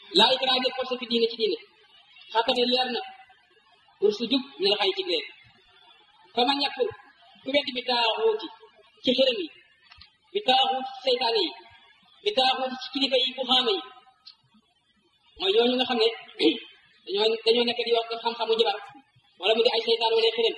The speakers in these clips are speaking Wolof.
laa ikraaha ngir forcé fi diine ci diine xattane leer na pour su jub ñu la xay ci leer fa man ñàkkul ku weddi bi taaxuuti ci xërëm yi bi taaxuut seytaane yi bi taaxuut ci kilifa yi bu xaama yi mooy ñooñu nga xam ne dañoo dañoo nekk di wax xam-xamu jibar wala mu di ay seytaan wala xërëm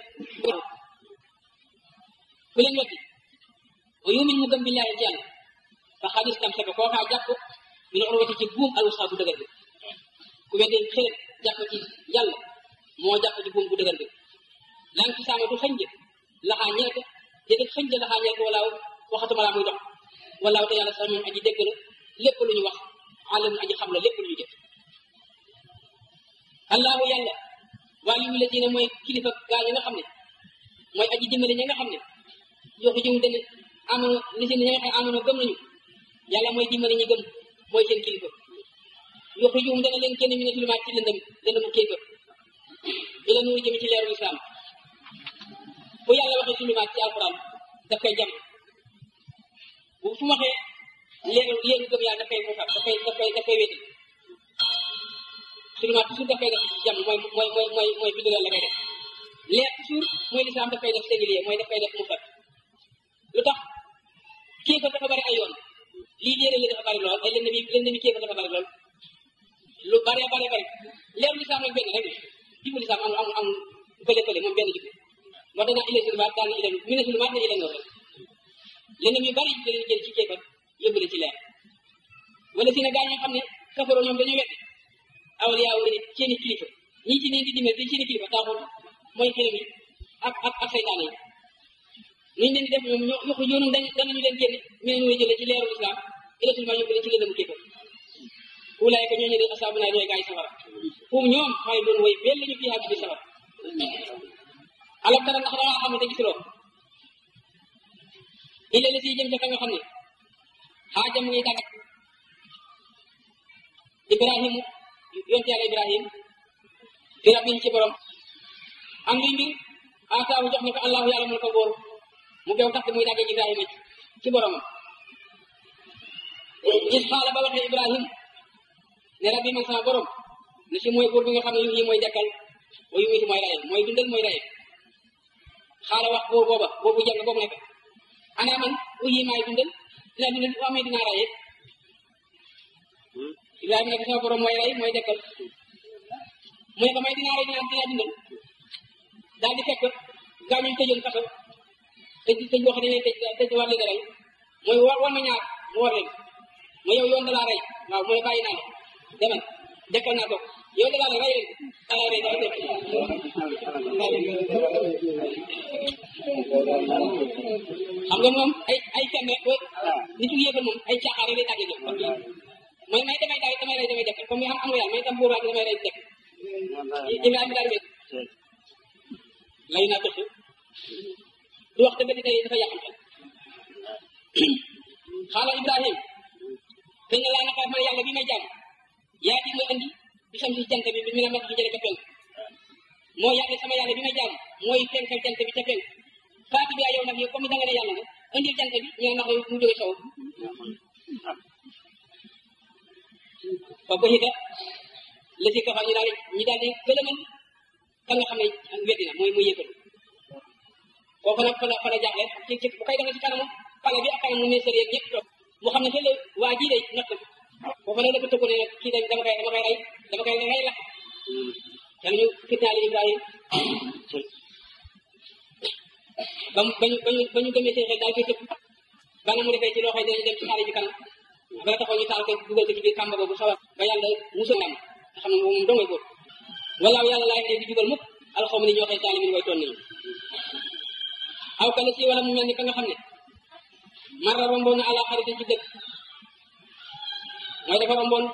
ku leen weddi wa yumin mu gëm billaahi ci yàlla fa xadis tam seka koo kaa jàpp min urwati ci buum al wusqa bu dëgër bi ku weddi xërëm jàpp ci yàlla moo jàpp ci buum bu dëgër bi lan ci saama du xënj laxaa ñeel ko déedéet xënj laxaa ñeel ko walaaw waxatuma laa muy dox walaaw te yàlla sax moom aji dégg la lépp lu ñu wax àlamu aji xam la lépp lu ñu jëf allahu yàlla waliyu la diine mooy kilifa gaa ñi nga xam ne mooy aji dimbali ñi nga xam ne yoxu jiw dana amono li si ñi nga xam amono gëm nañu yàlla mooy dimbali ñi gëm mooy seen kilifa yoxu jiw dana leen kenn mi ne tulumaat ci lëndëm lëndëmu kéefër ila nuuru jëm ci leeru islam bu yàlla waxee tulumaat ci alquran daf koy jam bu fu waxee leeru leeru gëm yàlla daf koy fofat daf koy daf koy daf koy wéetal tulumaat toujours daf koy def jam mooy mooy mooy mooy mooy bindal la koy def leer toujours mooy lislaam daf koy def singulier mooy daf koy def mufrad lu tax kéefar dafa bari ay yoon lii léere li dafa bari lool ay lënd mi lënd mi kéefar dafa bari lool lu bare bare bari leeru lislaam nag benn rek jubbu lislaam amul amul amul fële fële moom benn jubbu moo tax naa ila sulumaat daal na ila mi ne sulumaat na ila noor rek lënd mi bari dañu jël ci kéefar yóbbu la ci leer wala si ne gaa ñoo xam ne kafaroo ñoom dañoo weddi awliyaa wu seeni kilifa ñii ci neen di dimbali dañ seeni kilifa taaxul mooy xërëm yi ak ak ak saytaane yi nuñ leen di def ñoom ñoo yoxu yoonum dañ danañu leen génne meneen way jële ci leeru islam ilatul ma yóbbu leen ci lëndëmu kéefar wulaay ko ñooñu de asaabu naa ñooy gaay safara fum ñoom xay doon way bel lañu fii xaaj bi safara alam tara ndax dangaa xam ne te gisuloo illa la si jëm ca ka nga xam ne xaaja mu ngi tàggat ibrahim yonte yàlla ibrahim fi rabbin ci borom am luy mbir ataawu jox ne ko allahu yàlla mun ko góor mu gew tax muy dàggee ibrahima ci boromam gis xaala ba waxee ibrahim ne rabbi man sama borom ne si mooy góor bi nga xam ne yu yi mooy dekkal wa yu miti mooy raye mooy dundal mooy raye xaala wax boobu booba boobu jàng boobu nekk ana man uyi maay dundal dina dundal bu amee dinaa raye ibrahima ne ko sama borom mooy ray mooy dekkal mu ne ko may dinaa rey dinaa dinaa dundal daal di fekk gaañu tëjoon kaso tëj tëj boo xam ne tëj tëj war leen a rey mooy war war ma ñaar mu war leen ma yow yoon dalaa rey waaw mu ne bàyyi naa la demal dekkal naa ko yow dalaa la rey leen dalaa rey daal def xam nga moom ay ay fen rek nitu yéefal moom ay caaxaan rek lay tàggee jëm mooy may damay daay damay rey damay dekkal comme am amu yàlla may tam buuraat damay rey dekk Ibrahima daal wéet lay naa tëx du wax dëgg tey dafa yàqam xel xaala Ibrahim te ne laa naka man yàlla bi may jàmm yaa di ma andi bi sam si jant bi bi mi na mat bi jële ka penk moo yàlla sama yàlla bi may jàmm mooy fenkal jant bi ca penk faati bi yow nag yow comme da nga ne yàlla nga indil jant bi ñu ne ndax mu jóge sow fa ko xita la si kafa ñu daal ñu daal di gëlëmal ka nga xam ne weddi na mooy muy yëkkal kooku nag fa la fa la jaaxle ci ci bu koy defee ci kanamu pale bi ak kanamu ministère yeeg ñëpp toog mu xam ne xëy na waa jii day natt foofu nag dafa tëggu ne nag kii day dama koy dama koy rey dama koy rey la yàlla ñu fitnaali Ibrahim ba mu ba ñu ba ñu ba ñu gëmee seen xel daal koy tëpp ba na mu defee ci loo xam ne dañu dem ci xaale ji kanam ba la taxaw ñu taal ko dugal ko ci biir kàmba boobu xaw a ba yàlla musul am nga xam ne moom dongay góor walaaw yàlla laay di jugal mukk alxawma ni ñoo xëy saalimin way toon nañu aw kala si wala mu mel ni ka nga xam ne marra romboon na ala xaritin ci dëkk mooy dafa romboon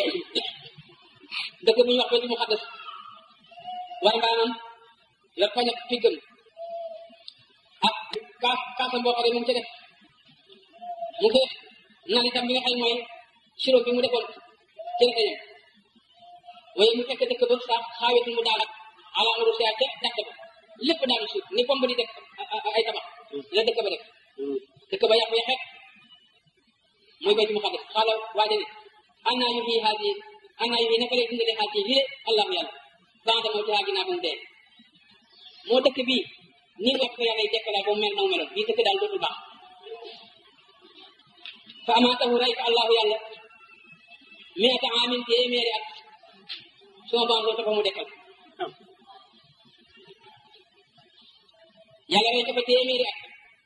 dëkk bu ñuy wax baytu muqaddas war mbaanam yor pañak piggam ak kaas kaasam boo xam ne mu ngi ca def mu ngi naan itam bi nga xam ne mooy sirop bi mu defoon ci rekeñam waaye mu fekk dëkk ba sax xaawetul mu daal ak ala amadu sia ca dàkk ba lépp daanu suuf ni bomb di def ay tabax la dëkk ba def dëkk ba yàqu yaxeet mooy baytu muqaddas xaala waaja ne annaa yuhyi haadi ana yu naka lay dundale xaal ci lii allahu yàlla banda moo taxaa ginnaaw bu mu dee moo dëkk bii nii nga ko yàlla dekkalaay ba mu mel na mu meloon bii dëkk daal dootul baax fa amaatahu rey ko allahu yàlla miata amin téeméeri at suma bandoo topa mu dekkal yàlla rey ko fa téeméeri at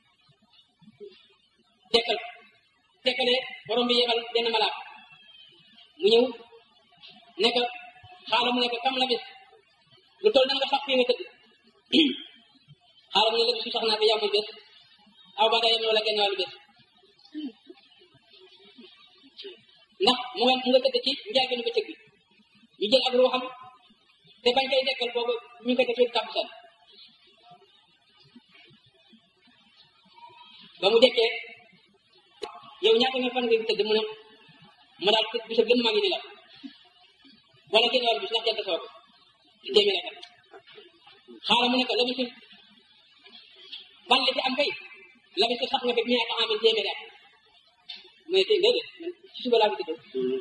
dekkal dekkale borom bi yebal benn malaat mu ñëw nekk xaala mu nekk kam la bis lu toll nan nga sax fii nga tëdd xaala mu ne la bisu sax naa fi yàmmul bés aw ba dayam wala genn wàllu bés ndax mu nga mu nga tëdd ci njaageenu bëccëg bi ñu jël ak ruuxam te bañ koy dekkal boobu ñu ngi koy def ci tàbbusan ba mu dekkee yow ñaata nga fan nga tëdd mu ne ma daal tëdd bisa gën maa ngi ni la wala genn wàllu bis ndax jant soo ko ci téeméer ak xaaral mu ne ko la bisu ban la ci am kay la bisu sax nga fi mi ata amin téeméer ak mu ne tey déedéet ci suba laa fi tëdd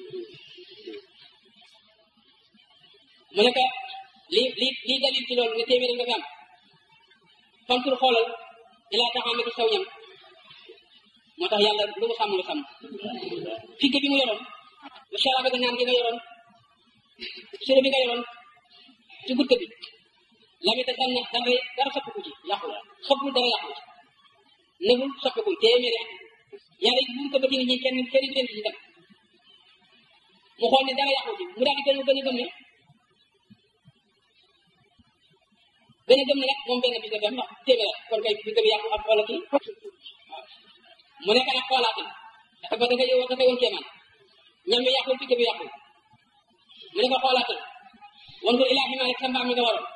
mu ne ko lii lii lii dalil ci loolu ne téeméer nga fi am fantur xoolal ilaa taxaame ci saw ñam moo tax yàlla lu mu sàmm lu sàmm figge bi mu yoroon lu sarabe ga naan gi nga yoroon suro bi nga yoroon ci gudde bi la mi te sanna dara dara soppiku ci yàqu soppul dara yàqu ci nëbul soppiku téeméeri at yàlla buur ko ba ci nit ñi kenn kenn du leen ci dem mu xool ne dara yàqu ci mu daal di gën a gën a gëm ne gën a gëm ne nag moom benn bis la dem ndax téeméer kon kay bi gëm yàqu ak xoola kii mu nekk nag xoolaatin dafa ba dafa yow dafa yoon kéemaan ñam bi yàqul picc bi yàqul mu ne ko xoolaatin wandur ilaa ximaalik sa mbaam mi nga waroon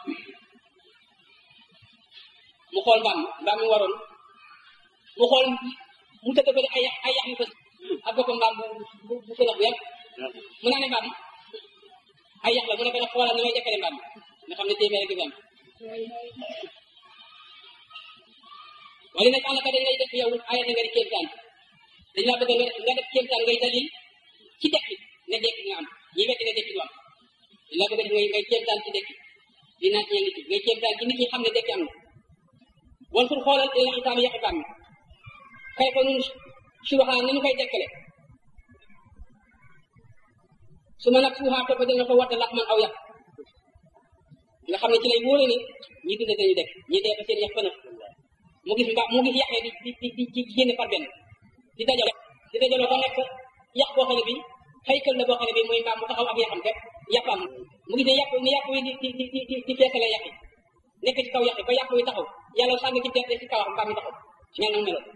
mu xool mbaam mbaam mi waroon mu xool mu tëdd ko ay ay yax yu fës ak boppam mbaam bu bu bu fënax bu yàgg mu naa ne mbaam ay yax la mu ne ko nag xoolal ni may jëkkale mbaam nga xam ne téeméer gi am wala nag àll ka dañ lay def yow ay na nga di kéemtaan dañ laa bëgg nga nga def kéemtaan ngay dalil ci dekki ne dekki nga am ñi wetti ne dekki du am dañ laa bëgg def ngay ngay kéemtaan ci dekki di naaj ñeen nit ngay kéemtaan ci nit ñi xam ne dekki am na wan pour xoolal ila xisaam yaqi baam kay ko nun subaxaan ni ñu koy dekkale su ma nag suuxaa topp dina ko watta lax man aw yàq nga xam ne ci lay wóore ni ñi dund dañu dekk ñi dee fa seen yàq fëna mu gis mbaa mu gis yàqee di di di di génne par benn di dajale di dajale ba nekk yàq boo xam ne bi xëykal la boo xam ne bi mooy mbaam mu taxaw ak yàqam rek yàqam mu gis ne yàq ni yàq wi di di di di di feesale yàq nekk ci kaw yàq ba yàq wi taxaw yàlla sànni ci teet ci kaw mbaam mi taxaw mel na meloon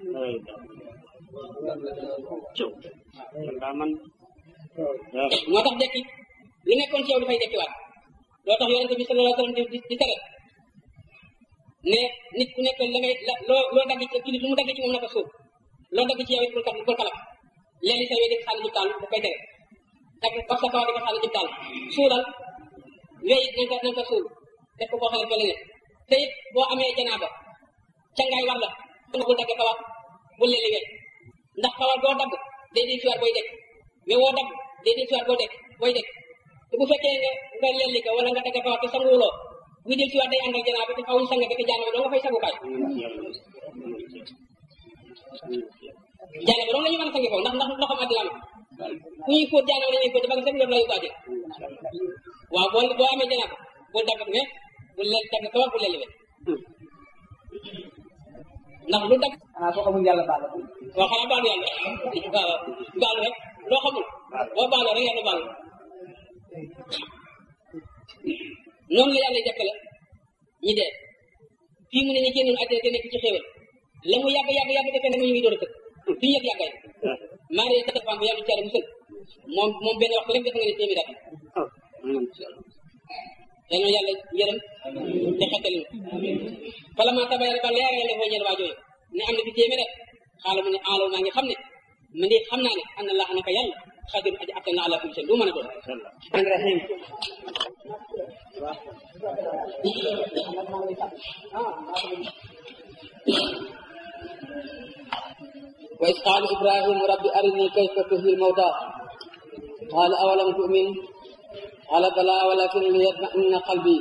moo tax dekki lu nekkoon ci yow dafay dekkiwaat loo tax yonente bi sallallahu alayhi wasallam di di tere ne nit ku nekk la ngay la loo loo dagg ci kii lu mu dagg ci moom naka suuf loo dagg ci yow it bul kat bul kalaf léegi sa yooyu di sànni ci taal da koy tere dagg wax sa kaw di ko sànni ci taal suulal wéy it nañ ko nañ ko suul def ko boo xam ne fa la ne te it boo amee janaaba cangaay war la bul dagg kawar bul leen liggéey ndax kawar boo dagg day di siwaat booy dekk mais woo dagg day di siwaat boo dekk booy dekk te bu fekkee nga nga leen li ko wala nga dagg kawar te sanguwuloo bu del siwaat day ànd ak janaaba te fawuñ sang fekk janaaba doo nga fay sangukaay janaaba doo la ñu mën a sangi foofu ndax ndax ndoxam àddina am ku ñuy fóot janaaba la ñuy fóot ba nga seen yor la yu baaje waaw boo boo amee janaaba bul dagg mais bul leen dagg kawar bul leen liggéey ndax lu dagg xanaa soo xamul yàlla baal la waaw xanaa baalu yàlla waaw baalu rek loo xamul boo baaloo rek yàlla baalu noonu la yàlla jàkkale ñi dee fii mu ne ñu génnoon àddina te nekk ci xéewal la mu yàgg yàgg yàgg defee ne ñu ngi door a tëdd duñu yëg yàggaay maa ngi sa defaan bu yàlla ci yàlla musal moom moom benn waxtu rek def nga ne téeméer at yal na yàlla yërëm te xettali ñu fala ma tabayara ba leerale ne foo ñeel waa jooyu ne am na fi téeméer at xaala mu ne aalaw maa ngi xam ne man de xam naa ne an na laa naka yàlla xadir aji attan na ala kulli shay lu mën a doon rahim وإذ قال إبراهيم رب أرني كيف تحيي الموتى قال أولم تؤمن qala bala walakin liyatma'inna qalbi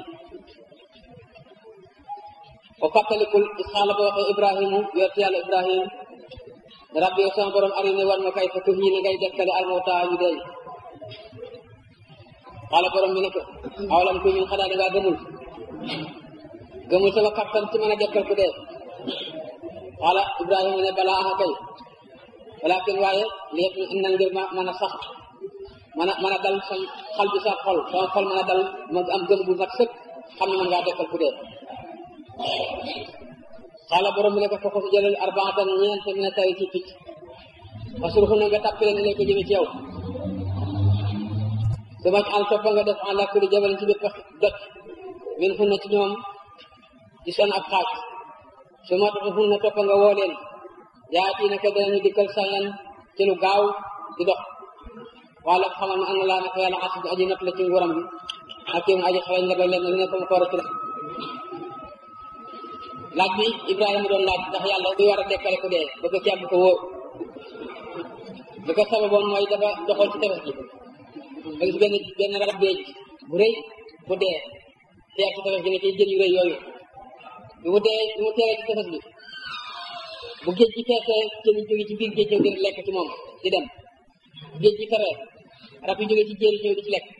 o fàttalikul isxaala ba waxee ibrahimu yonent yàlla ibrahim rabbi yow sama borom arini war ma kay fa tuhyi na ngay dekkale almawta ñu dee xaala borom bi ne ko awalam ko ñun xanaa dangaa gëmul gëmul sama kattan ci mën a dekkal ku dee xaala ibrahima ne balaa aha kay walakin waaye li yëpp in na ngir ma mën a sax mën a mën a dal sa xal bi sa xol sama xol mën a dal ma am gëm bu nag sëkk xam ne mën ngaa dekkal ku dee xaala borom bi ne ko foko si jëlal arbaatan ñeent mi ne tari ci picc fasurxu na nga tàppi leen ko jëme ci yow su ma al toppa nga def ala kulli jabalin ci bépp dëkk min xun na ci ñoom ci seen ab xaaj su ma tax xun na toppa nga woo leen yaa tii naka danañu dikkal sayan ci lu gaaw di dox wala xamal ne ana laa naka yàlla asib aji natt la ci nguuram bi ak yow aji xarañ la ba leen lu ne ko mu ko war a laaj bi Ibrahima doon laaj ndax yàlla du war a dekkale ku dee bëgg ci am ko wóor li ko sababoon mooy dafa doxoon ci tefes gi ba gis benn benn rab géej bu rëy bu dee teer ci tefes gi ne ci jën yu rëy yooyu bi mu dee bi mu teeree ci tefes bi bu géej gi feesee jën yi jóge ci biir géej ñëw di lekk ci moom di dem géej gi feree rab yi jóge ci jéeri ñëw di ci lekk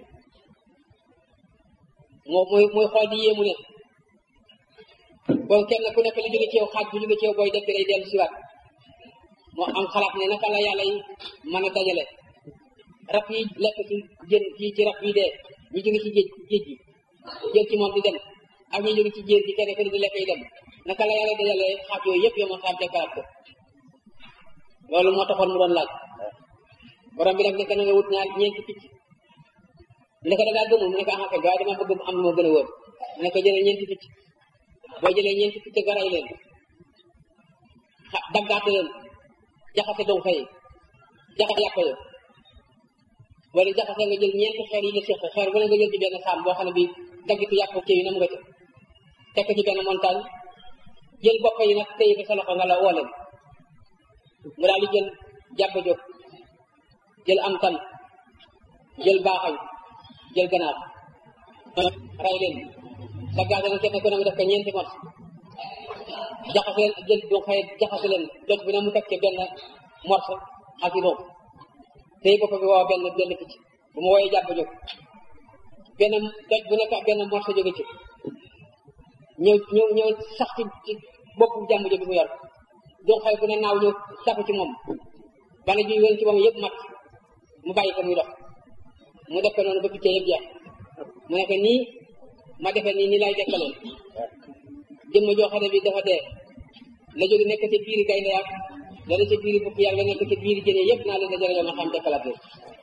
moo muy muy xool di yéemu ne bon kenn ku nekk li jóge ci yow xaaj bu jóge ci yow booy dekk day dellu siwaat moo am xalaat ne naka la yàlla yi mën a dajale rab yi lekk ci jën ci ci rab yi dee ñu jóge ci géej géej gi jël ci moom di dem ak ñu jóge ci jéer gi kenn ku ne di lekk yi dem naka la yàlla dajale xaaj yooyu yëpp yow moo xam dekkalaat ko loolu moo taxoon mu doon laaj borom bi nag nekk na nga wut ñaar ñeenti picc ne ko da ngaa gëmul mu ne ko ah kay waaye dama bëgg am lu ma gën a wóor mu ne ko jëlee ñeenti picc boo jëlee ñeenti picc nga rey leen xa daggaate leen jaxase dow xëy jaxase yàpp yo wala jaxase nga jël ñeenti xeer yi nga séq xeer bu ne nga jël ci benn saam boo xam ne bii daggitu yàpp kii yi nam nga ca tekk ci benn montagne jël bopp yi nag téye ko sa loxo nga la woo leen mu daal di jël jàpp jóg jël am tan jël baaxañ jël ganaar rey leen daggaate leen kenn ku ne mu def ko ñeenti mot jaxase leen jël du xëy jaxase leen doj bi ne mu teg ci benn morso ak i boobu tey bopp bi woo benn benn picc bu ma wooyee jàpp jóg benn doj bu nekk benn morso jóge ci ñëw ñëw ñëw sax ci ci boppu jàmm jóge mu yor du xëy bu ne naaw ñëw tafu ci moom bana ji wén ci moom yëpp mat mu bàyyi ko muy dox mu def ko noonu ba picc yëpp jeex mu nekk nii ma defee nii nii lay dekkaloon jëmm joo xam ne bi dafa dee la jóge nekk ci biiri gaynde ak la ne ci biiri bukki yàlla nekk ci biiri jëne yëpp naa leen dajale ma xam dekkalaat leen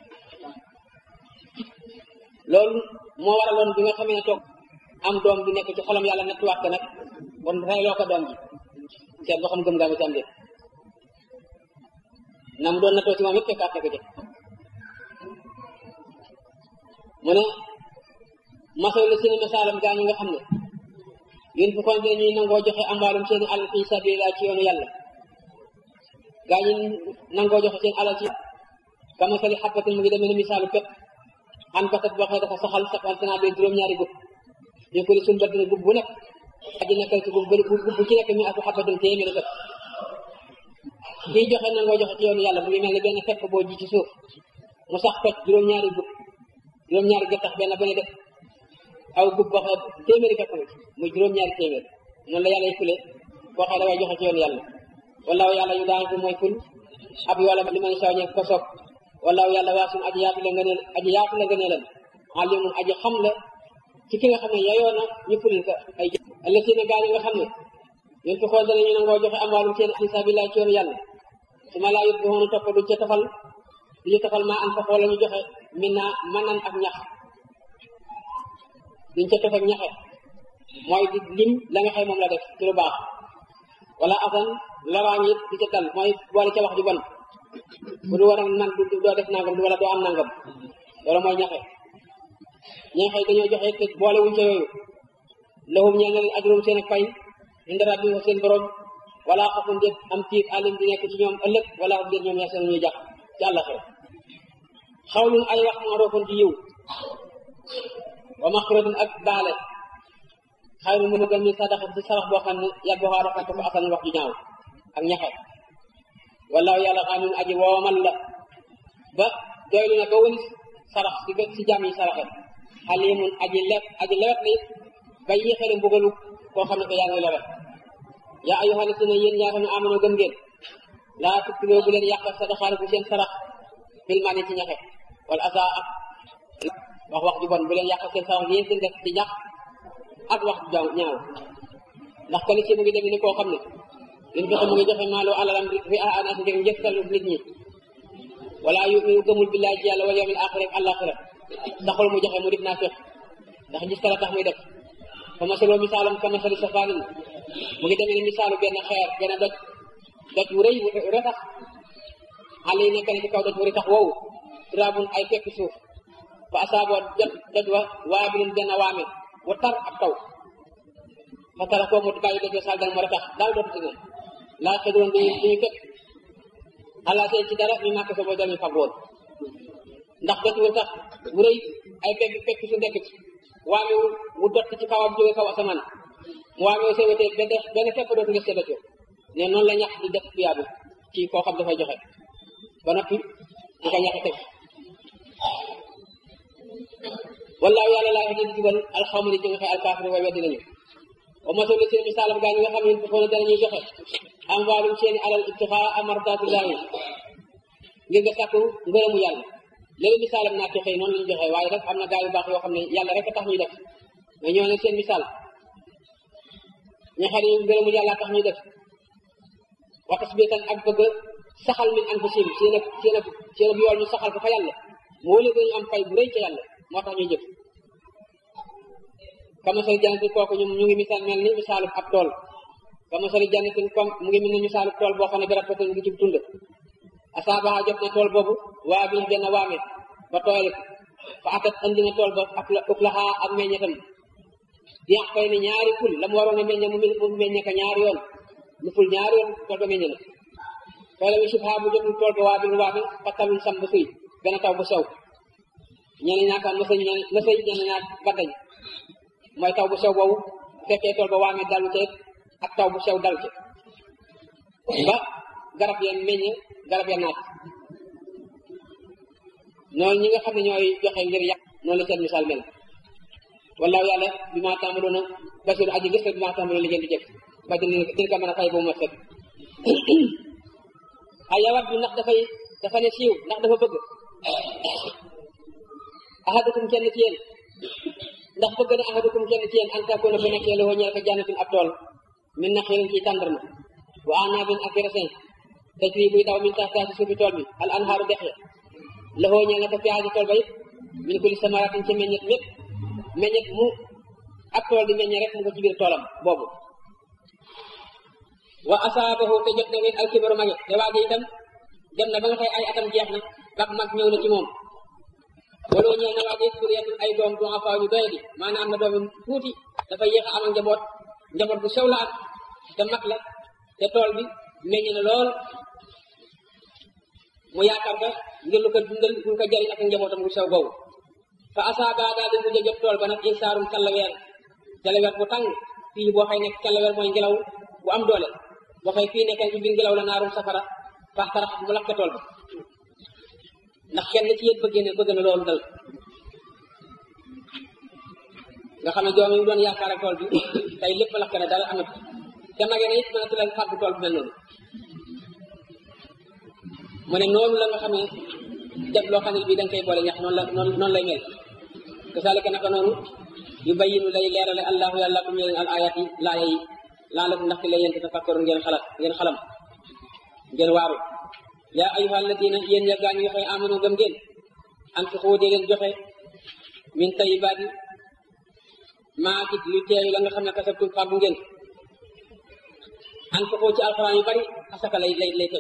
loolu moo waraloon bi nga xamee ne toog am doom bi nekk ci xolam yàlla nattuwaat ko nag kon reyloo ko doom ji seet boo xam gëm ngaa ma ci am déet na mu doon nattoo ci moom yëpp fekkaat na ko ci mu ne masaw la seen misaalam gaa ñi nga xam ne yéen fu kon ñuy nangoo joxe ambaalum seen alal fi sabilillah ci yoonu yàlla gaa ñi nangoo joxe seen alal ci kamasali xabbatin mu ngi demee ne misaalu pepp an batat boo xam ne dafa saxal saxal tanaa bee juróom-ñaari gub ñu ko di suñ baddina gub bu nekk aji nekkal ci gub gub bu ci nekk mi aku xabbatin téeméeri pepp kiy joxe nangoo joxe ci yoonu yàlla mu ngi mel ne benn pepp boo ji ci suuf mu sax toj juróom-ñaari gub juróom-ñaari gattax benn ba ne def aw gub boo xam ne téeméeri pepp muy juróom-ñaari téeméer noonu la yàlla fule boo xam ne dafay joxe ci yoonu yàlla wallaahu yàlla yu daan ko mooy ful ab yoola li man saw ñeek ko soog wallaahu yàlla waasun aji yaatu la ngëneel aji yaatu la ngëneelam alimun aji xam la ci ki nga xam ne yayoo na ñu fulil ko ay jë ëllëg si ne gaa ñi nga xam ne ñun fi xool danañu nangoo joxe amwaalum seen fi sabilillah ci yoonu yàlla su ma laa yóbbu bu xoonu topp duñ ca tofal du ñu tofal maa an fa xool la ñu joxe min naa manan ak ñax duñ ca tofal ñaxe mooy di lim la nga xëy moom la def ci lu baax wala asan loraañ it di ca dal mooy boole ca wax ju bon bu du war a man doo def nangam du wala doo am nangam loolu mooy ñaxe ñaxe dañoo joxe te boole wuñ ca yooyu lahum ñeel na leen ajrum seen ak fay inda rabbi fa seen borom wala xafun déet am tiit alim di nekk ci ñoom ëllëg wala xam déet ñoom yaxsanu ñuy jax ci àllaxira xawlun ay wax maa roofon ci yiw wa maxfiratun ak baale xayru mu gën min sadaqa ci sarax boo xam ne yàgg boo xaar ko asan wax ju ñaaw ak ñaxe wallaahu yàlla xaanun aji woomal la ba doylu na ba wëlis sarax si si jàmm yi saraxe xalimun aji leb aji lewet li ba yéexale mbugalu koo xam ne ko yaa ngi lewet yaa ayyuha lasina yéen ñaa xam ne amono gëm ngeen laa tubtiloo bu leen yàq sadaxaale bu seen sarax filmaane ci ñaxe wala asa ak wax wax ju bon bu leen yàq seen sarax yéen seen def ci ñax ak wax ju jaaw ñaaw ndax kali si mu ngi demee ni koo xam ne leen fexe mu ngi joxe maaloo alalam fi a anaasi ngir njëkkalu nit ñi wala yu yu gëmul billaay ci yàlla wal yawmil aaxir ak àllaaxira taxul mu joxe mu def naa fex ndax gis kala tax muy def fa masaloo misaalam ka masali safaanin mu ngi demee ni misaalu benn xeer benn doj doj wu rëy wu retax xale yi nekk na ci kaw doj wu retax woowu turaabun ay fekk suuf fa asaaboo jot doj wa waabilun benn waame wu tar ab taw fa tara koo mu bàyyi doj wa sal dal mu retax daal dootu ci moom laa xedroon duñu duñu fekk xalaat ci dara ñu màkk sa boo dañu fag woon ndax doj wu tax wu rëy ay fekk fekk su nekk ci waame wu wu dott ci kawam jóge kaw asamaan mu waame wu sewetee benn benn fekk dootu nga see doj ne noonu la ñax di def tuyaabu ci koo xam dafay joxe ba noppi di ko ñax teg wallaahu yàlla laa yahdi di jubal alxawma di joxe alkaafiri way weddi nañu wa masalu seen misaalam gaa ñi nga xam ne foofu ne danañuy joxe am waalum seeni alal ibtixaa amardatullahi ngir nga sàkku ngërëmu yàlla léegi misaalam naa ci xëy noonu la ñu joxe waaye rek am na gaa yu baax yoo xam ne yàlla rek a tax ñuy def mais ñoo ne seen misaal ña xam ne ngërëmu yàlla tax ñuy def wa tasbitan ak bëgg saxal min anfusihim seen ak seen ak seen ak yool ñu saxal ko fa yàlla moo leen ñu am fay bu rëy ca yàlla moo tax ñuy jëf kamasali jannatin kooku ñu ñu ngi misaal mel ni misaalub ab tool kamasali jannatin comme mu ngi mel ni misaalub tool boo xam ne garab mu ngi ci tund asaabaha jot na tool boobu waa bi benn waame ba tooyal fa atat andi na tool ba ak la uklaha ak meññetam diax fay ne ñaari ful la mu waroon a meññe mu mu meññe ko ñaari yoon lu ful ñaari yoon tool ba meññe na toole bi subha bu jotul tool ba waa bi waame fattalul sam ba suy benn taw bu sew ñeneen ñaa kaan mësëy mësëy ñeneen ñaa baddañ mooy taw bu sew boobu fekkee tool ba waame dalu te ak taw bu sew dal ci ba garab yeen meññe garab ya naat noonu ñi nga xam ne ñooy joxe ngir yàq noonu la seen misaal mel wallaahu yàlla bi maa tàmbaloon a basiru aji gis bi maa tàmbaloon li ngeen di jëf ba dina dina ko mën a fay ba mu mat sëkk ay yawat bi ndax dafay dafa ne siiw ndax dafa bëgg ahadukum kenn ci yéen ndax bëgg na ahadukum kenn ci yéen an takuna bu nekkee loo ñeel ko jannatin ab tool min naxiilin ci tàndarma wa anaabin ak resin tajri buy daw min tahtihaa ci suufi tool bi al anhaaru dex ya loxoo ñeel na ko fiyaa ci tool ba it min kulli samaratin ci meññet mépp meññet mu ab tool di meññe rek mu ko ci biir toolam boobu wa asaabahu te jot na ngeen alkibaru mage te waaje itam dem na ba nga xëy ay atam jeex na bak mag ñëw na ci moom waloo ñeel na waaje suriyatun ay doom du afaaw ñu doyadi maanaam am na doom tuuti dafa yéex a am ak njaboot njaboot bu sew la am te mag la te tool bi meññ na lool mu yaakaar ka ngir lu ko dundal lu ko jariñ ak njabootam bu sew boobu fa asaaba daal di mujj jot tool ba nag insaarum kalaweer kalaweer bu tàng fii boo xëy nekk kalaweer mooy ngelaw bu am doole boo xëy fii nekk ci biir ngelaw la naarum safara faax tarax mu lakk tool ba ndax kenn ci yéen bëggee ne bëgg na loolu dal nga xam ne doom yi doon yaakaar ak tool bi tey lépp lakk na dara amut te magee na it mënatu leen fàggu tool bu mel noonu mu ne noonu la nga xam ne def loo xam ne bii da nga koy boole ñax noonu la noonu noonu lay mel kasaalika naka noonu yu bayyinu lay leerale allahu yàlla kum leen al ayat yi laaya yi laa la ndaxte la yéen te tafakkaru ngeen xalaat ngeen xalam ngeen waaru yaa ayuha alladina yéen ya gaa ñi nga xëy amanu gëm ngeen anfiqu dee leen joxe min tayibaati maa ci lu teeyu la nga xam ne kasabtum fàggu ngeen anfiqu ci alxuraan yu bari asaka lay lay lay teg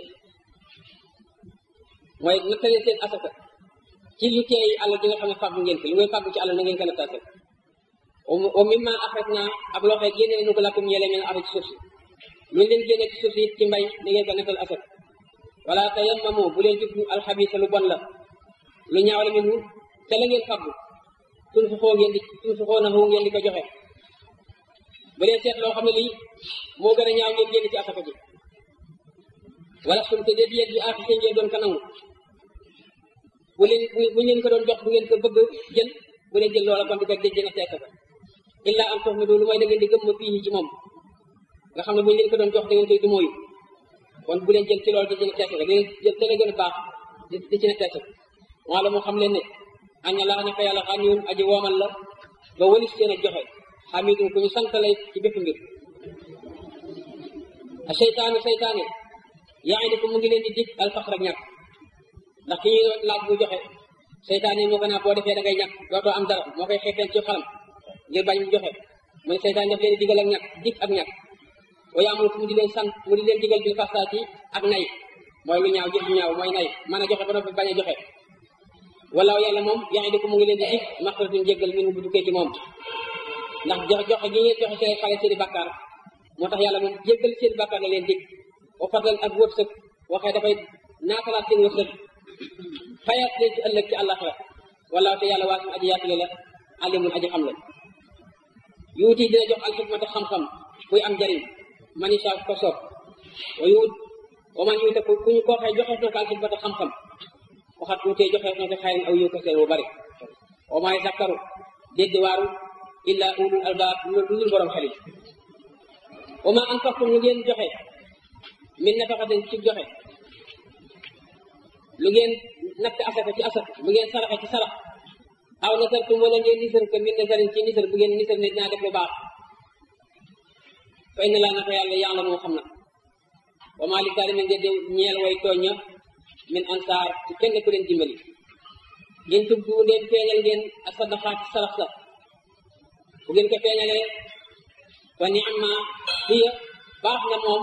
mooy nattalee seen asaka ci lu teey àll di nga xam ne fàggu ngeen fi lu ngay fàggu ci àll na ngeen ko nattaasal wa mimma axrajna ak loo xam ne génne nu ko lakum yele mel araj suuf si lu leen génne ci suuf si ci mbay na ngeen ko nettal asaka wala tayammamu bu leen jublu alxabisa lu bon la lu ñaaw la minhu te la ngeen fàggu tun fu xoo ngeen di tun fu xoo na fu ngeen di ko joxe bu leen seet loo xam ne lii moo gën a ñaaw ngeen génn ci asaka ji wala suñ te dee yéen bi affiché ngeen doon ko nangu bu leen bu ngeen ko doon jox bu ngeen ko bëgg jël bu leen jël loola kon di ko déjjë na ci asaka illa am tox mi doolu mooy da ngeen di gëm ma fii ci moom nga xam ne bu ñu leen ko doon jox da ngeen koy du mooyu kon bu leen jël ci loolu di ci ne teese da ngeen jël te la gën a baax di ci ne teese wala moo xam leen ne aña laa naka yàlla xaniyun aji woomal la ba walis seen a joxe xamidun ku ñu sant lay ci bépp mbir a seytaane seytaane yaa ngi ko mu ngi leen di dig alfaxr ak ñàkk ndax ki ñuy laaj bu joxe seytaane moo ko naa boo defee da ngay ñàkk dootoo am dara moo koy xeefeen ci xalam ngir bañ mu joxe mooy seytaane daf leen di digal ak ñàkk dig ak ñàkk wa yaamul mu di leen sant mu di leen digal bil fasaati ak nay mooy lu ñaaw jëf lu ñaaw mooy nay mën a joxe ba noppi bañ a joxe walaaw yàlla moom yaa ngi ko mu ngi leen di dig maxfiratin jéggal min bu dukkee ci moom ndax joxe joxe gi ngeen joxe seen xale seeni bàkkaar moo tax yàlla moom jéggal seen bàkkaar la leen dig wa fadlan ak wërsëg waxee dafay naatalaat seen wërsëg fayaat leen ci ëllëg ci àllaxira walaaw te yàlla waasim aji yaatule la alimun aji xam la yuuti dina jox alxikmata xam-xam buy am njariñ man isa ko soob wa yuut wa man yuute ku ñu koo xëy joxeef na ko alxikmata xam-xam waxat tuutee joxeef na ko xayrin aw yiw kaseen bu bari wa maay zakkaru dégg waaru illa ulul albaab lu dul borom xel yi wa ma anfaqtum lu ngeen joxe min nafaqatin ci joxe lu ngeen natt asaka ci asaka lu ngeen saraxe ci sarax aw nasartum wala ngeen nisar ko min nasarin ci nisar bu ngeen nisar ne dinaa def lu baax fa inna laa naka yàlla yàlla moo xam na wa maa li zaalimiin de ñeel way tooñ ña min ansaar ci kenn ku leen dimbali ngeen tubdu ndeen feeñal ngeen ak sadaqaat ci sarax sa bu ngeen ko feeñalee fa ni'ma hiya baax na moom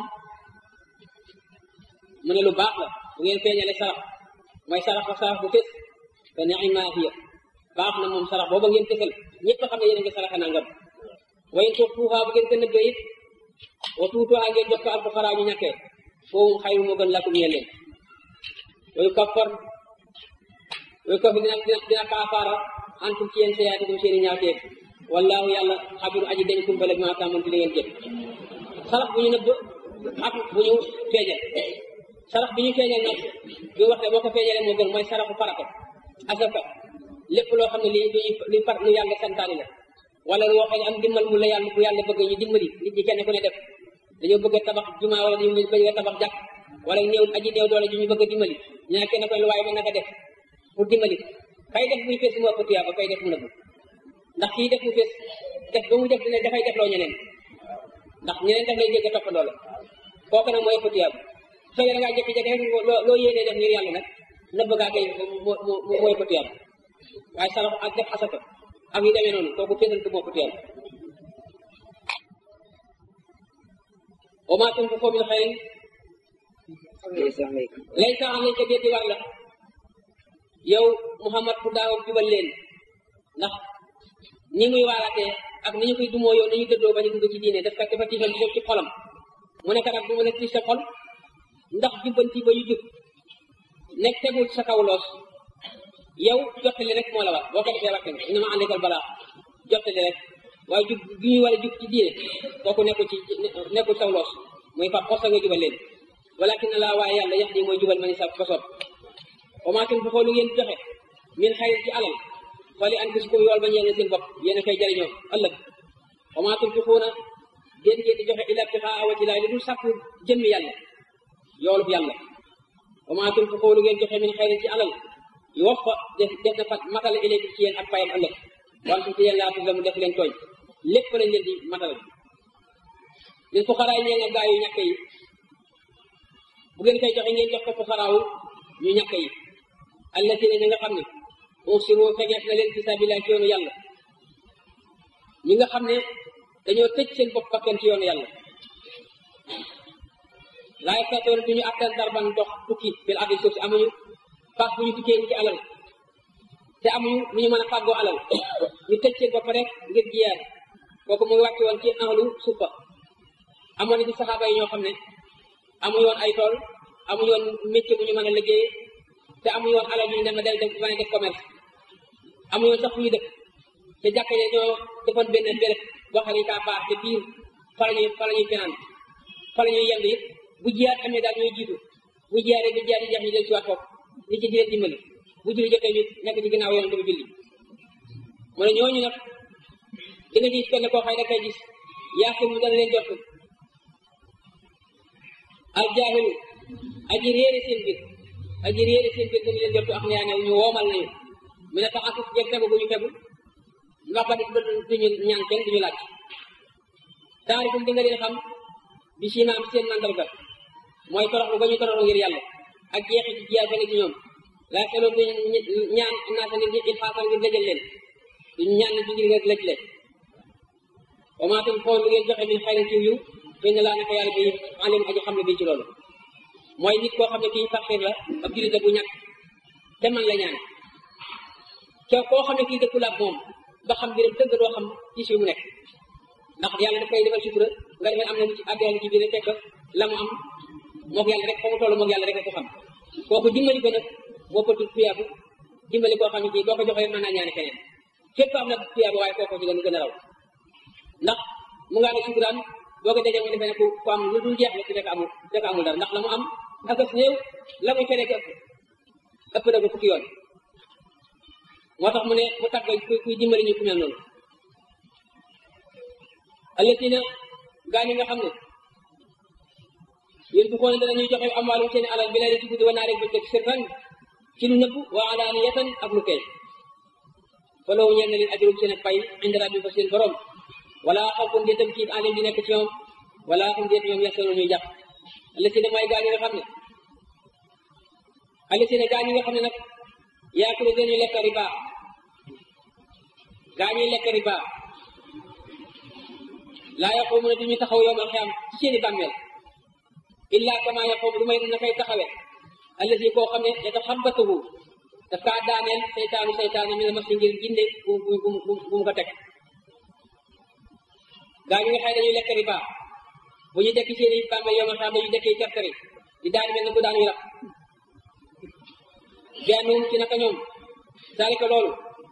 mu ne lu baax la bu ngeen feeñalee sarax mooy sarax fa sarax bu fés fa ni'ma hiya baax na moom sarax booba ngeen fesal ñëpp xam ne yéen a ngi saraxe nangam wayen toog fuufaa bu ngeen ko nëbbee it wa tuutuwaa ngeen jox ko alfuqaraa ñu ñàkkee foofu xayru moo gën lakum ñeel leen wayu kaffar wayu kaffar dina dina dina kaafaara antum ci yéen sayaatikum seeni ñaawteef wallaahu yàlla xabiru aji dañ kumpale bi ma tàmmoon ci li ngeen jëf sarax bu ñu nëbb ak bu ñu feeñal sarax bi ñu feeñal nag bi wax ne boo ko feeñalee moo gën mooy saraxu farata asaka lépp loo xam ne lii luy luy far lu yàlla santaani la wala loo xam ne am dimbal mu la yàlla bu yàlla bëgg ñu dimbali nit ñi kenn ku ne def dañoo bëgg a tabax jumaa wala dañu bëgg a tabax jàkk wala néew aji néew doole ju ñu bëgg a dimbali ñaa kenn koy lu waaye mën na ko def pour dimbali kay def muy fees mu ëpp tuyaaba kay def mu nëbbu ndax kii def mu fees def ba mu def dina dafay def loo ñeneen ndax ñeneen daf lay jégg toppandoo la kooku nag mooy ëpp tuyaaba su fekkee da ngaa jékki-jékki rek loo loo yéenee def ngir yàlla nag nëbb gaa kay moo moo mooy ëpp tuyaaba waaye sarax ak def asaka ak yu demee noonu kooku feesal ko moo ëpp tuyaaba wa maa tunfiquu min xayrin laysa alayka déet di war la yow Muhammad ku daaw jubal leen ndax ni muy waaraatee ak ni ñu koy dumoo yow ni ñu dëddoo ba ñu dugg ci diine daf kat dafa tiisal ci xolam mu nekk nag du mën a tiis sa xol ndax jubbanti ba yu jub nekk tegul sa kaw loos yow jottali rek moo la war boo ko defee wàcc nga innama àndekal balaa jottali rek waaye jub gi ñuy war a jub ci diine kooku nekkul ci nekkul saw loos muy fa xosa nga jubal leen walakin na laa waaye yàlla yax di mooy jubal ma ni sa ko soob omaatum fu xoolu ngeen joxe min xayri ci alal fali anfusikum yool ba ñeel seen bopp yéen a koy jariñoo ëllëg omaatum fi xuuna déet ngeen di joxe ila ibtixaa wajhillaahi li dul sàkku jëmmi yàlla yoolub yàlla omaatum fi xoolu ngeen joxe min xayri ci alal yu wax fa def def na fa matale ilaykum ci yéen ak payam ëllëg wantum te yéen laa tuzlamu def leen tooñ lépp lañ leen di matale lil fuqaraa yi ñee nga gaa yu ñàkk yi bu ngeen koy joxe ngeen jox ko fuqaraawu ñu ñàkk yi allatina ñi nga xam ne usiru fegeef na leen fi sabilillah ci yoonu yàlla ñi nga xam ne dañoo tëj seen bopp bakkan ci yoonu yàlla laa yastatoon du ñu attan darban dox tukki bil ardi suuf si amuñu paas bu ñu tukkee ci alal te amuñu lu ñu mën a fàggoo alal ñu tëj seen bopp rek ngir jiyaar kooku mu ngi wàcc woon ci ahlu suufa amoon na ci saxaaba yi ñoo xam ne amuñu woon ay tool amuñu woon métier bu ñu mën a liggéey te amuñu woon alal yu ñu dem a del def mën a def commerce amuñu woon sax fu ñu dëkk te jàkka ne ñoo defoon benn béréb boo xam ne kaa baax te biir fa la ñuy fa la ñuy finaan fa la ñuy yend it bu jiyaat amee daal ñooy jiitu bu jiyaaree bu jiyaat yi jeex ñu del si waat foofu li ci jëlee dimbali bu julli jotee it nekk ci ginnaaw yoon dafa julli mu ne ñooñu nag di nga gis kenn koo xëy da koy gis yaakaar mu dana leen jot al jaahilu aji réere seen biir aji réere seen biir dañu leen jot ak ñaa ne ñu woomal nañu mu ne tax asus jeg fegu bu ñu fegu ndax ba duñu ñaan kenn duñu laaj taarifum di nga leen xam bi simaam seen mandarga mooy toroxlu ba ñu toroxlu ngir yàlla ak jeexi ci jiyaar ba ne ci ñoom laa seloon duñu ñaan naata nit ñi ilxaasal ngir lëjal leen duñu ñaan nit ñi ngir lëj leen wa maa tam xool lu ngeen joxe min xayrin ci yiw fay na laa naka yàlla bi alim aji xam ne bii ci loolu mooy nit koo xam ne kii faqiir la ab jullit la bu ñàkk te man la ñaan te koo xam ne kii dëkkul ak moom ba xam biram dëgg doo xam ci si mu nekk ndax yàlla daf koy defal sutura nga defee am na lu ci àddina ci biir fekk la mu am moog yàlla rek fa mu toll moog yàlla rek a ko xam kooku dimbali ko nag moo pëtul tuyaabu dimbali koo xam ne kii boo ko joxee mën naa ñaane keneen fépp am na tuyaabu waaye kooku ci gën gën a raw ndax mu ngaa ne sukuraan boo ko dajee mu defee ne ku ku am lu dul jeex la ci fekk amul fekk amul dara ndax la mu am ak as néew la muy feneen ëpp ëpp na ko fukki yoon moo tax mu ne mu tàggal kuy kuy dimbali ñu ku mel noonu allatina gaa ñi nga xam ne yéen bu xoone danañuy joxe amwaalum seen alal bi lay ci guddi wa naarek bëccëg sirran ci lu nëbb wa alaaniyatan ak lu feeñ fa law ñeel na leen ajrum seen pay inda rabbi fa seen borom wala xawfun déetam kiit alim di nekk ci ñoom wala xum déet ñoom yaxsanoon ñuy jàpp allatina mooy gaa ñi nga xam ne allatina gaa ñi nga xam ne nag yaakulu dañuy lekk riba gaa ñuy lekk riba laa yaquumuna duñu taxaw yowmal xiyaam ci seeni bàmmeel illa kama yaquum lu may na koy taxawe allasi koo xam ne yataxabbatuhu daf kaa daaneel seytaanu seytaanu mi ne mas ngir ginde bu bu bu bu mu ko teg gaa ñu nga xëy dañuy lekk riba bu ñu dekki seeni bàmmeel yowmal xiyaam dañuy dekki terteri di daan mel ne ku daan wi rab bennum ci naka ñoom dalika loolu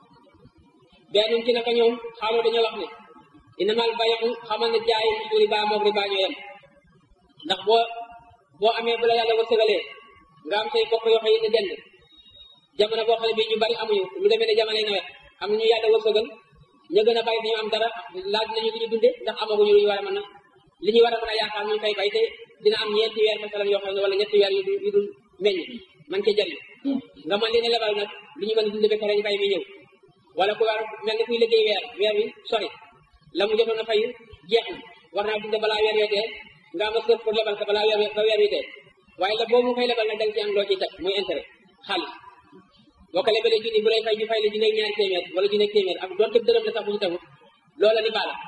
bennum ci naka ñoom xaaloo dañoo wax ne inamal bayu xamal ne jaay su riba moog riba ñoo yem ndax boo boo amee bu la yàlla wërsëgalee nga am say bokk yoo xam ne dend jamono boo xam ne bii ñu bari amuñu lu demee ne jamonoy nawet am ñu yàlla wërsëgal ñu gën a bari dañu am dara laaj nañu li ñu dunde ndax amaguñu lu ñu war a mën a li ñu war a mën a yaakaar ñu fay bay te dina am ñeenti weer masalan yoo xam ne wala ñetti weer yu dul yu dul meññ man ca jariñ nga mën leen a lebal nag li ñu mën a dunde ba pare ñu bay mi ñëw wala ku war mel ni kuy liggéey weer weer wi sori la mu jotoon a fayu jeex na war naa dunde balaa weer wee dee nga am sëf pour lebal ko balaa weer ba weer wi dee waaye la boobu mu koy lebal nag da nga ci am loo ciy teg muy intérêt xaalis boo ko lebalee junni bu lay fay ñu fay la junni ak ñaari téeméer wala junni ak téeméer ak doonte dërëm la sax bu ñu tegu loola li baala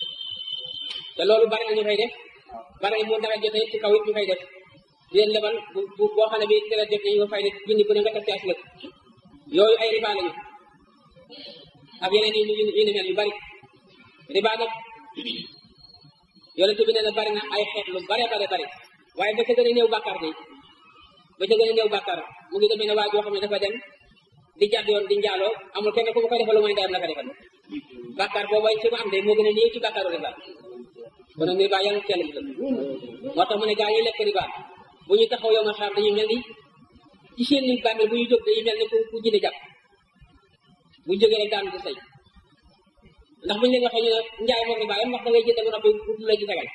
te loolu bari na ñu koy def bari na mu nawet jotee ci kaw it ñu koy def di leen lebal bu bu boo xam ne bi dara def nañu ko fay la junni bu ne nga teg ci aslëg yooyu ay riba lañu ak yeneen yu yu yu ni mel yu bari riba nag yonent bi nee na bari na ay xeet lu bare bare bari waaye ba ca gën a néew bàkkaar bi ba ca gën a néew bàkkaar mu ngi demee ne waa joo xam ne dafa dem di jàdd yoon di njaaloo amul kenn ku mu koy defal lu mooy ndeyam la ko defal bàkkaar boobu ay ci mu am de moo gën a néew ci bàkkaaru riba kon nag riba yàlla teel mu moo tax mu ne gaa yi lekk riba bu ñu taxaw yow ma xaar dañuy mel ni ci seen ni bàmmeel bu ñu jóg dañuy mel ni ku ku jënd jàpp bu jógee rek daanu di say ndax bu ñu leen waxee ñu ne njaay moom riba yam ndax da ngay jënd ba noppi ut la ci tegal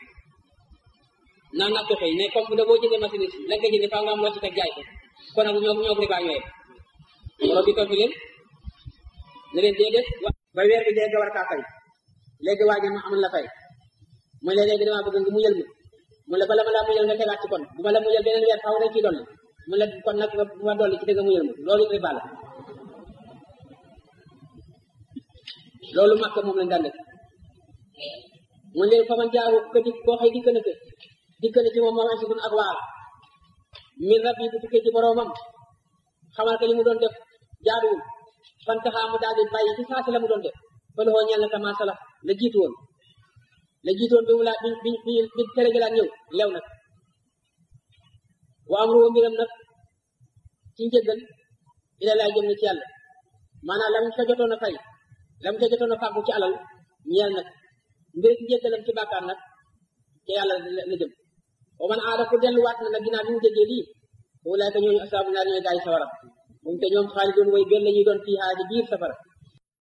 naan naa toxee ne comme bu da boo jëndee machine la nga jëndee faa nga am loo ci teg jaay ko kon nag ñoom ñoom riba ñooyee borom bi toog fi leen ne leen déedéet ba weer bi dee nga war kaa fay léegi waa ji ma amal la fay mu ne léegi damaa bëgg nga muyal ma mu la bala ma laa muyal nga tegaat ci kon bu ma la muyal beneen weer faaw rek ciy dolli mu la kon nag bu ma dolli ci dëgg muyal ma loolu riba la loolu makka moom lañ daan def mu leen fa man jaaru ko di koo xëy dikk na ko dikk na ci moom moom asitun ak waar min rab yi bu tukkee ci boroomam xamal ko li mu doon def jaaduwul fan taxaa mu daal di bàyyi ci saasi la mu doon def fa loxoo ñeel na kama sala la jiitu woon la jiitu woon bi mu laa bi bi bi bi tere gi laa ñëw lew nag wa am ruwa mbiram nag ci njëggal ila laa jëm na ci yàlla maanaam lam fa jotoon a fay lam ca jotoon a fàggu ci alal ñeel nag mbir njëggalam ci bàkkaar nag ca yàlla la jëm wa man aada ku delluwaat na nag ginnaaw bi mu déggee lii wulaay ka ñooñu asaabu naar ñooy gaay sawara moom te ñoom xaalidoon way gën la ñuy doon fii haa ci biir safara